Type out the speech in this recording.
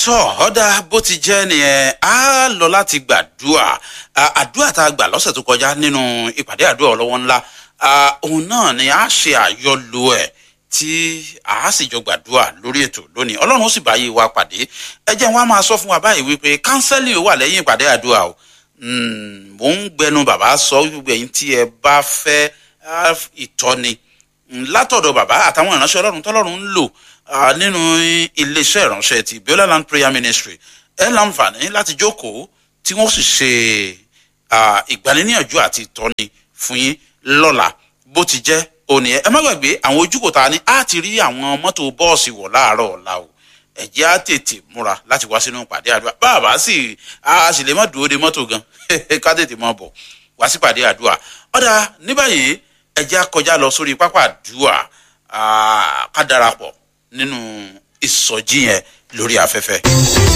tọ́ ọ̀dà bó ti jẹ́ nìyẹn á lọ láti gbàdúrà àdúrà tá a gbà lọ́sẹ̀ tó kọjá nínú ìpàdé àdúrà ọlọ́wọ́ ńlá òun náà ni a ṣe àyọlò ẹ̀ tí a sì jọ gbàdúrà lórí ètò lónìí ọlọ́run ó sì bá yé wa pàdé ẹ jẹ́ wọn á máa sọ fún wa báyìí wípé kánsẹ́lì wà lẹ́yìn ìpàdé àdúrà o mò ń gbẹnu bàbá sọ wípé ẹ̀yin tí ẹ bá fẹ́ ìtọ́ni látọ̀dọ̀ bàbá àtàwọn ìránṣẹ́ ọlọ́run tọ́lọ́run ń lò nínú iléeṣẹ́ ìránṣẹ́ ti biola land prayer ministry ẹ láǹfààní láti jókòó tí wọ́n sì ṣe ìgbaniníyànjú àti ìtọ́ni fún yín lọ́la bó ti jẹ́ òní ẹ má gbàgbé àwọn ojúkò ta ni á ti rí àwọn mọ́tò bọ́ọ̀sì wọ̀ láàárọ̀ ọ̀la o ẹ̀jẹ̀ á tètè múra láti wá sínú ìpàdé àdúrà bàbá sì a sì lè má dúró de mọ́tò gan ká tètè mọ́ bọ̀ wá sí ìpàdé àdúrà ọ̀dà ní báyìí ẹ̀jẹ̀ á kọjá lọ sórí pápá àdúrà ká darapọ̀ nínú ìsọjí yẹn lórí afẹ́fẹ́.